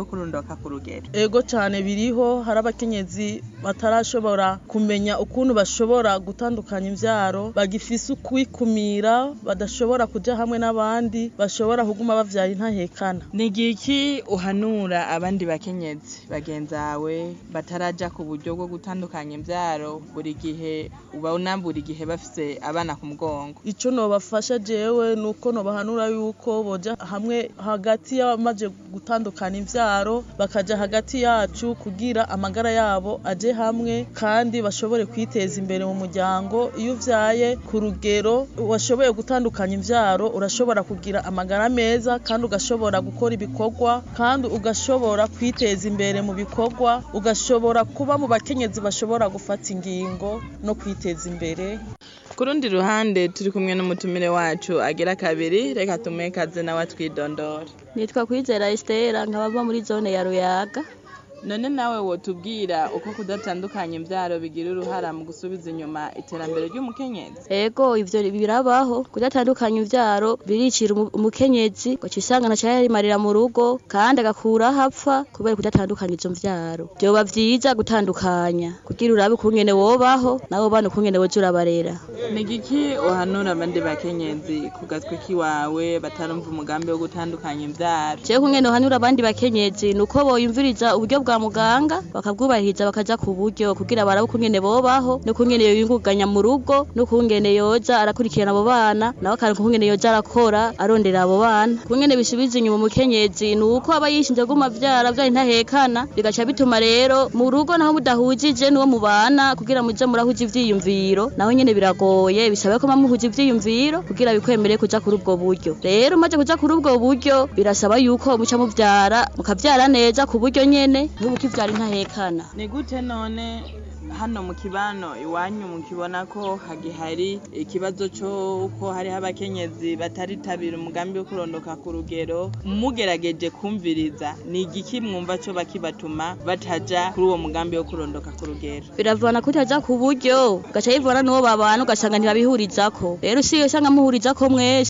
wo kurondoka ku rugero ego cyane biriho hari abakenyezi batarashobora kumenya ukuntu bashobora gutandukanya imvyaro bagifise ukwikumira badashobora kuja hamwe n'abandi bashobora kuguma bavyara intahekana ni igiki uhanura abandi bakenyezi bagenzawe bataraja ku buryo bwo gutandukanya imvyaro buri gihe ubona buri gihe bafise abana ku mugongo ico nobafasha jewe nuko nobahanura yuko boja hamwe hagati y'abamaze gutandukana imvyaro bakaja hagati yacu kugira amagara yabo aje hamwe kandi bashobore kwiteza imbere mu muryango iyo uvyaye ku rugero washoboye gutandukanya imvyaro urashobora kugira amagara meza kandi ugashobora gukora ibikorwa kandi ugashobora kwiteza imbere mu bikorwa ugashobora kuba mu bakenyezi bashobora gufata ingingo no kwiteza imbere ku rundi ruhande turi kumwe n'umutumire wacu agira kabiri reka tumuhe kaze nawe atwidondora nitwa kwizera Estera nkaba mba muri zone ya Ruyaga none nawe wotubwira uko kudatandukanya imvyaro bigira uruhara mu gusubiza inyuma iterambere ry'umukenyezi ego ivyo birabaho kudatandukanya imvyaro biricira umu- umukenyezi ngo cisanga ntaco yarimarira mu rugo kandi agakuraho apfa kubera kudatandukanya izo mvyaro vyoba vyiza gutandukanya kugira urabe ukungene wobaho nabo bana ukungene woza urabarera ni igiki uhanura abandi bakenyezi ku gatwe kiwawe batarumva umugambi wo gutandukanya imvyaro jewe kungene uhanura abandi bakenyezi nuko boyumviriza uburyo bwa muganga bakabwubahiriza bakaja ku buryo kugira barabe ukungene bobaho n'ukungene yoyunguganya mu rugo n'ukungene yoza arakurikirana abo bana nawe akaronka ukungene yoza arakora arondera abo bana kungene bisubiza inyuma umukenyezi nuko aba yishinze guma vyara vyari ntahekana bigaca bituma rero mu rugo naho mudahujije n'uwo mubana kugira muje murahuza ivyiyumviro naho nyene biragoye bisaba ko mamuhuza ivyiyumviro kugira bikwemere kuja kuri ubwo buryo rero maze kuja kuri ubwo buryo birasaba yuko muca muvyara mukavyara neza ku buryo nyene ntubukivyara intahekana ni gute none hano mu kibano iwanyu mukibona ko hagihari ikibazo c'uko hariho abakenyezi bataritabira umugambi wo kurondoka ku rugero mugerageje kumviriza ni igiki mwumva co bakibatuma bataja kuri uwo mugambi wo kurondoka ku rugero biravana kutaja ku buryo ugaca yivana n'uwo babana ugasanga ntibabihurizako rero usigaye usanga muhurizako mwese